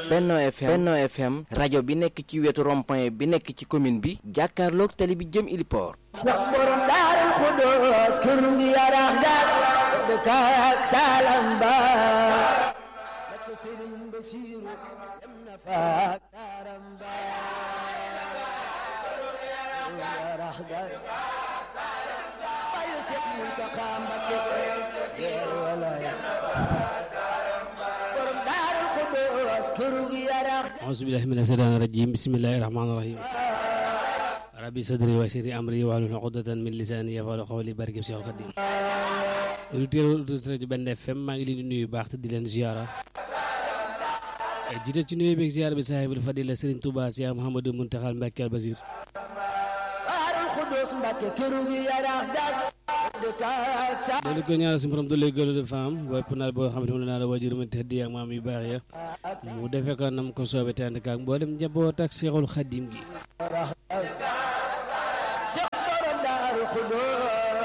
Benno FM Benno FM rajo bi nekk ci wetu rond-point bi nekk ci commune bi jàkkaarloog tali bi jëm Iliport wax borom daarul xudoos kër ngi yaraax daal dëkk ak salam ba ak sëriñ Basiiru dem na fa ak taaram ba yaraax daal bayu Seex Muntaxa Mbakke yeer walaay borom daarul xudoos kër ngi yaraax auzu billahi mina shaytaani rajim bismillahi rahmaani rahim rabbi sadri wa sirri amri wahlul uqdatan min lisaani yafqahu qawli barke Seexul Xadiim auditeurs auditrices rajo Benn FM maa ngi leen di nuyu baax te di leen ziara jiite ci nuyu beeg ziara bi saahibul fadila Serigne Touba Cheikh Mouhamadou Mountakha Mbacké al Basir daarul xudoos Mbakke kër ngi yaraax daal dëkk ak salam loolu ko ñaanal si borom doole gëlu de femme bopp naal boo xam ne moom la naa la wajur mu tëdd ak maam yu baax ya mu defee ko nam ko soobee te ànd ak mboolem njaboot ak Seexul Xadiim gi Cheikh borom daaru xudoos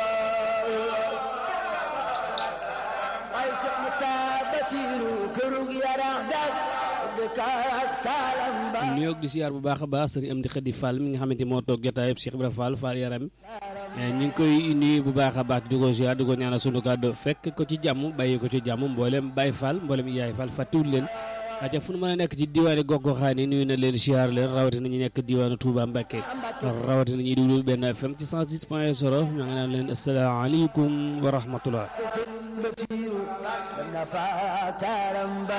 ay Cheikh Moussa Basiru këru gi yaraax daal dëkk ak salam ba nuyoog di siyaar bu baax a baax sëriñ Amdi Xadi Fall mi nga xamante moo toog jotaayub Cheikh Ibra Fall Fall yaram ñu ngi koy nuyu bu baax a baax di ko ziar di ko ñaanal sunu kàddu fekk ko ci jàmm bàyyi ko ci jàmm mboolem Baye Fall mboolem Yaay Fall fàttewul leen aca fu nu mën a nekk ci diwaani gox-goxaan yi nuyu na leen siyaar leen rawatina ñu nekk diwaanu Touba Mbacké rawatina ñuy déglu benn FM ci 106 point 0 ñoo ngi naan leen asalaamaaleykum wa rahmatullah Sëriñ Basiru dem na fa ak taaram ba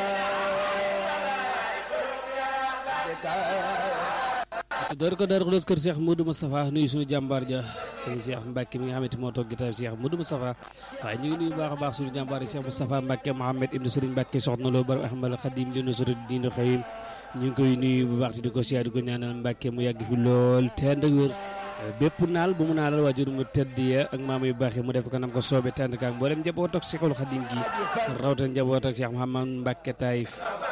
ci door ko door ko kër Cheikh Modou Moustapha nuyu suñu jàmbaar ja sëñ Cheikh Mbacke mi nga xamante moo toog gitaab Cheikh Modou Moustapha waaye ñu ngi nuyu baax a baax suñu jàmbaar yi Cheikh Moustapha Mbacke Mohamed ibnu Serigne Mbacke soxna loo bar Ahmad Khadim li nu soti diinu xëyim ñu ngi koy nuyu bu baax di ko siyaar di ko ñaanal Mbacke mu yàgg fi lool tend ak wér bépp naal bu mu naalal waajur mu tedd ya ak maam yu baax yi mu def ko nam ko soobe tend kaak mboolem njaboot ak Cheikhul Khadim gi rawatina njaboot ak Cheikh Mouhamad Mbacke Taïf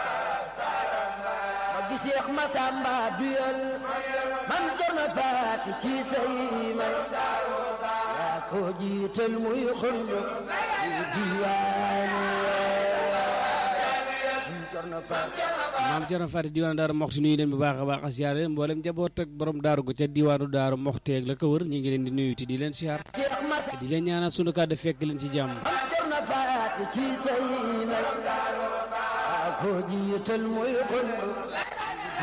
gi Seex Masamba duyal mam jorna faati ci say may yaa ko jiital muy xundu ci diwaanu mam jorna faati maam Cerno Faati diwaanu daaru moxti nuyu leen bu baax a baax a siyaar leen mboolem njaboot ak borom daaru gu ca diwaanu daaru moxteeg la ko wër ñu ngi leen di nuyu te di leen siyaar Seex Masamba di leen ñaanal sunu kàddu fekk leen ci jàmm mam jorna faati ci say may yaa ko jiital muy xundu